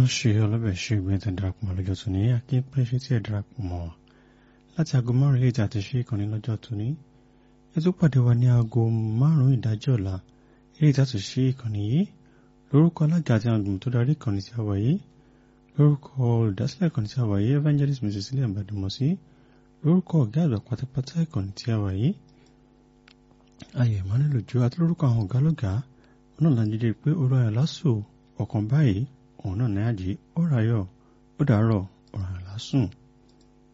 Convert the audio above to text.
ṣe ọlọ́bẹ̀ ṣe ìgbẹ́ tẹ̀ darapọ̀ mọ́ lọ́jọ́ tóní akí pé ṣe tí ẹ̀ darapọ̀ mọ́ wa láti aago márùn ilé ìta ti ṣe ìkànnì lọ́jọ́ tóní ẹ tó pàdé wa ní aago márùn ìdájọ́ ọ̀la ilé ìta ti ṣe ìkànnì yìí lórúkọ alága àti àwọn àgbìmọ̀ tó darí ìkànnì tí a wà yìí lórúkọ olùdásílẹ̀ ìkànnì tí a wà yìí evangelist mrs sílẹ̀ ìbàdìmọ̀sí lórúkọ ọ̀gá àgbà pátápátá ìkànnì tí a wà yìí ayọ̀ emmanuel ojú àti lórúkọ àwọn ọ̀gá lọ́gàá náà lájídé pé oró ayọ̀ lásò ọ̀kan báyìí òun náà ní àjí ó ráyọ̀ ó dàárọ̀ ọ̀ràn lásùn